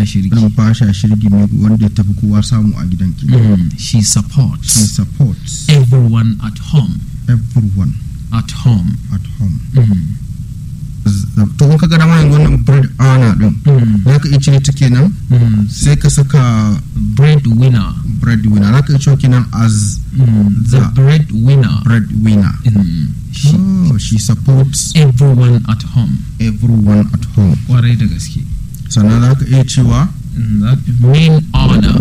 shirgi numfasha shirgi mai wanda ya tafi kowa samu a gidan ki Mm, she she supports supports everyone at home everyone at home at home Mm, to in ka ga dama yanzu wannan bread earner din mm, za ka iya cire ta kenan mm. sai ka saka breadwinner breadwinner za ka iya cewa kenan as mm, the The- breadwinner breadwinner Mm, she, oh, she supports everyone at home everyone at home kwarai da gaske sannan za ka iya cewa Mm, that main honor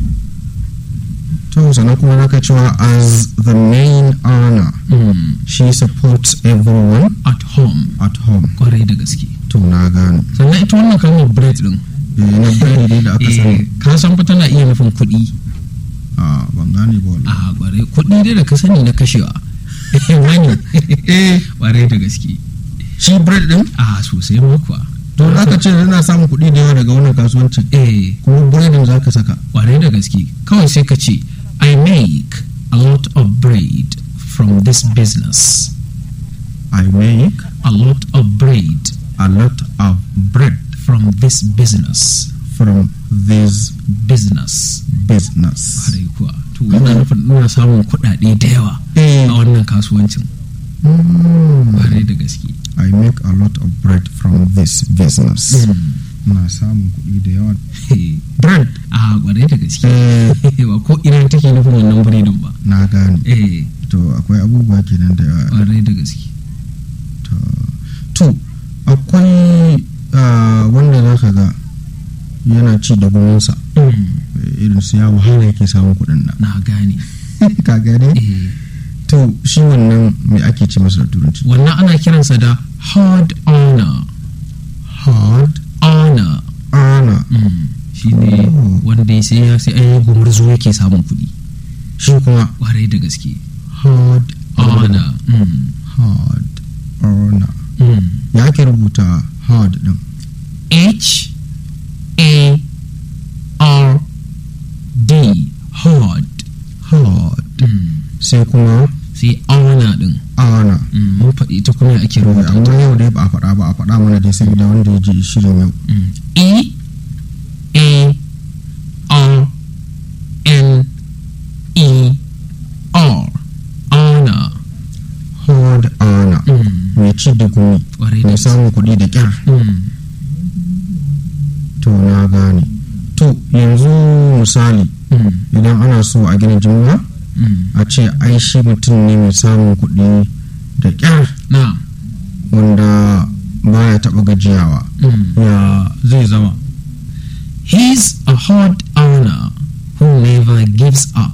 to sannan kuma za ka cewa as the main earner mm, she supports everyone at home at home kwarai da gaske to na gane sannan ita wannan kalmar bread din eh na bread dai da aka eh, sani ka san fa tana iya nufin kuɗi a ban gane ba wallahi a kwarai kuɗi dai da ka sani na kashewa wani eh kwarai da gaske shi bread din a sosai ma kuwa to za ka ce yana samun kuɗi da yawa daga wannan kasuwancin eh kuma breadin za ka saka kwarai da gaske kawai sai ka ce I make a lot of bread from this business I make a lot of bread a lot of bread from this business from this business business kwarai kuwa to yana nufin ina samun kuɗaɗe da yawa eh a wannan kasuwancin mm, kwarai da gaske I make a lot of bread from this business ina samun kuɗi da yawa bread a kwarai da gaske eh ba ko ina take nufin wannan biredin ba na gane eh to akwai abubuwa kenan da yawa kwarai da gaske to to akwai ah, wanda za ka ga yana ci da guminsa eh, irin su ya wahala yake samun kuɗin nan na gane ka gane eh to shi wannan me ake ce masa da turanci wannan ana kiransa da hard honor hard honor ana shi ne Oh. wanda ya sai ya sai an yi gumurzu yake samun kuɗi shi kuma kwarai da gaske hard honor Mm. hard ana Mm. ya ake rubuta hard din H A R D hard hard Mm. sai kuma sai honor din ana Mm, mun faɗi ita kuma ake Eh, rubuta amma yau dai ba a faɗa ba a faɗa mana dai saboda wanda ya ji shirin yau Mm. E A R N E R honor hard ana Mm. mai ci da gumi kwarai da mai gaske samun kuɗi da kyar Mm. to na gane to yanzu misali Mm. idan ana so a gina jimla Mm. a ce ai shi mutum ne mai samun kuɗi da kyar na wanda baya taɓa gajiyawa Mm. ya zai zama He's a hard earner who never gives up.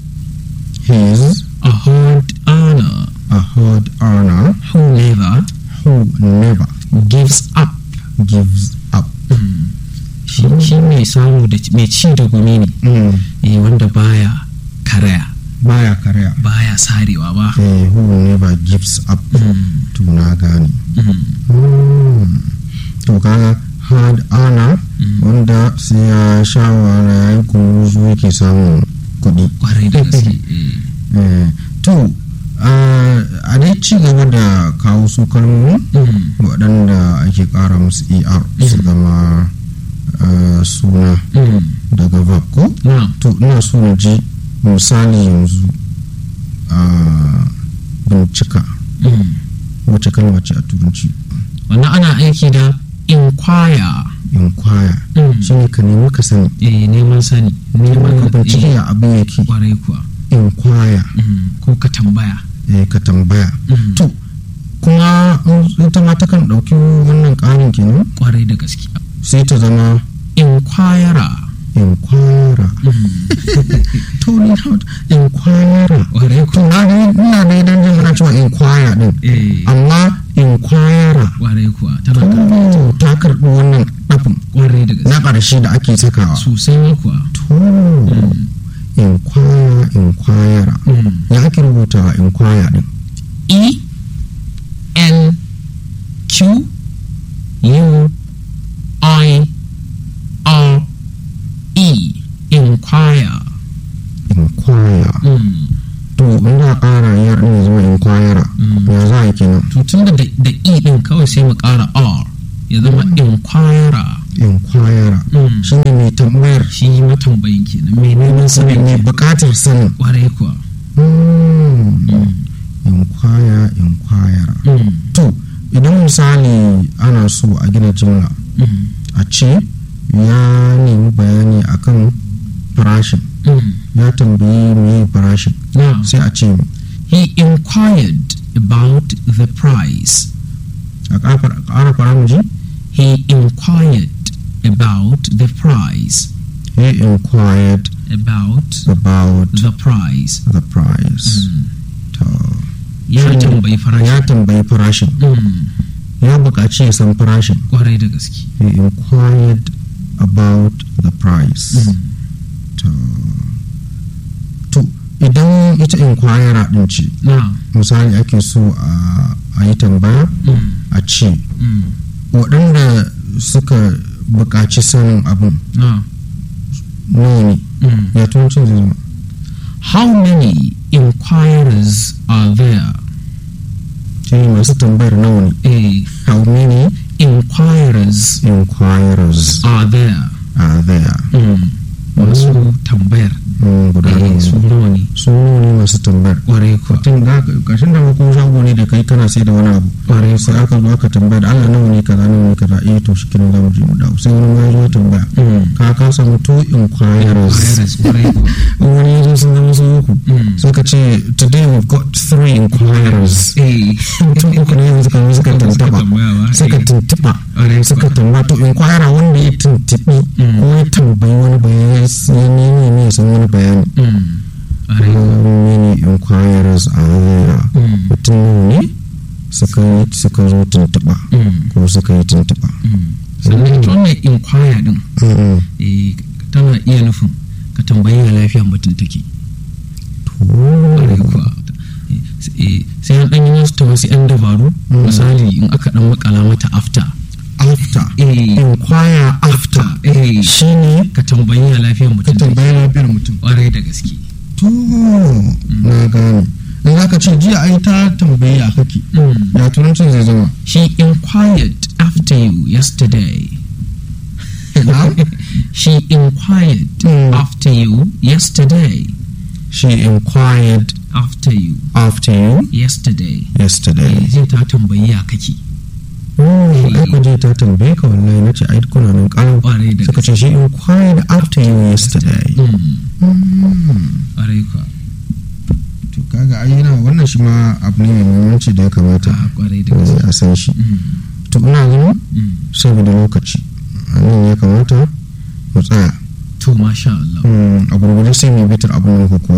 he's A hard earner a hard earner who never who never gives up. gives up Shi shi mai samu da mai ci da gumi ne, mm. eh, wanda baya karaya, baya karya baya sarewa ba. eh, who never gives up Mm. to na gane Mm. Mm. to kaga hard earner Mm. wanda sai ya sha wahala ya yi kuruzu yake samun kuɗi Kwarai da gaske. eh. Eh, to ah, a dai ci gaba da kawo su kalmomi Mm. waɗanda ake ƙara musu er su zama ah, suna Mm. daga verb ko Na. to ina so na ji misali yanzu a bincika Mm. wacce kalma ce a turanci Wannan ana aiki da inquire. inquire Mm. shine ka nemi ka sani Eh, neman sani. Neman ka bincike eh, ya abin yake Kwarai kuwa. inquire Mm. Ko ka tambaya. eh, ka tambaya Mm. to kuma in ita ma takan ɗauki wannan ƙarin kenan Kwarai da gaske. sai ta zama Inquirer. inquirer to ni how inquirer Kwarai to kuwa. na ga ina da idan jin ana cewa inquire din Eh. amma inquirer kwarai kuwa tana karɓa to ta karɓi wannan ɗafin kwarai da gaske na ƙarshe da ake sakawa sosai ma kuwa to inquire inquirer ya ake rubuta inquire din e n q u i r e inquire inquire Mm. to in za a ƙara yar ɗin ya zama inquirer Mm. ya za a yi kenan to tun da da e din kawai sai mu ƙara r ya zama inquirer inquirer Mm. shi ne mai tambayar shi matambayin kenan mai neman sanin mai kenan. bukatar sanin kwarai kuwa Mm. inquire inquire Mm. to idan misali ana so a gina jimla Mm. a ce ya nemi bayani akan farashin Mm. ya tambayi me farashin Now, sai a ce he inquired about the price. a ƙara ƙara fara mu ji He inquired about the price. he inquired About about the price. the price Mm. to Ya Shi ne- tambayi farashi. ya tambayi farashin Mm. ya buƙaci ya san farashin Kwarai da gaske. he inquired about the price Mm. to to idan ita inquire din ce Now, misali ake so a a yi tambaya mm. a ce Mm. waɗanda suka buƙaci sanin abin Now, nawa ne mm. ya turancin zai zama how many inquirers are there? shi ne masu tambayar nawa ne Eh, how many inquirers inquirers are there? are there Mm. Masu tambayar. Mm, guda Eh, nawa su ne nawa ne? su nawa ne masu tambayar Kwarai kuwa. tun da kashin da ko shago ne da kai kana sai da wani abu Kwarai sai aka zo aka tambaya da Allah nawa ne kaza nawa ne kaza eh to shi kenan zamu je mu dawo sai wani ma ya zo ya tambaya Mm. ka ka samu two inquirers Inquirers, kwarai kuwa. wani ya zo sun zama su uku Mm. sai ka ce today we've got three inquirers Eh, mutum uku ne yanzu suka zo suka tantaba tambaya ba. suka Eh, tuntuba kwarai suka kuwa. tambaya to inquire wanda ya tuntubi Mm. ko ya tambayi wani bayani ya nemi ne ya san wani bayani Mm. Kwarai how kuwa. many inquirers are there Mm. mutum nawa ne suka yi suka zo tuntuɓa Mm. ko suka yi tuntuɓa Mm. sannan ita wannan inquire din Mm. eh, tana iya nufin ka tambayi ya lafiyan mutum take Kwarai to kuwa. Eh, sai an ɗan yi wasu ta wasu 'yan dabaru Mm. misali in aka ɗan makala mata after after eh, inquire after eh, shine ka tambayi ya lafiyan ka mutum take tambayi lafiyar mutum kwarai da gaske to na gane in za ka ce jiya ai ta tambayi a kake Mm. ya turancin zai zama She inquired after you yesterday. Now? she inquired Mm. after you yesterday. she inquired After you after you yesterday. yesterday Eh, Zai ta tambayi ya kake. oh ai ku je ta tambaye ka wallahi na ce ai kuna nan kalau Kwarai da suka gaske. ce she inquired after you yesterday Mm. Mm. Kwarai kuwa. to kaga ai yana wannan shi ma abu ne mai muhimmanci da ya kamata Ah, Kwarai da eh, gaske. a san shi Mm. to ina ganin Mm. saboda lokaci a nan ya kamata mu tsaya To masha Allah. Mm, a gurgurde sai mu bitar abin da kuka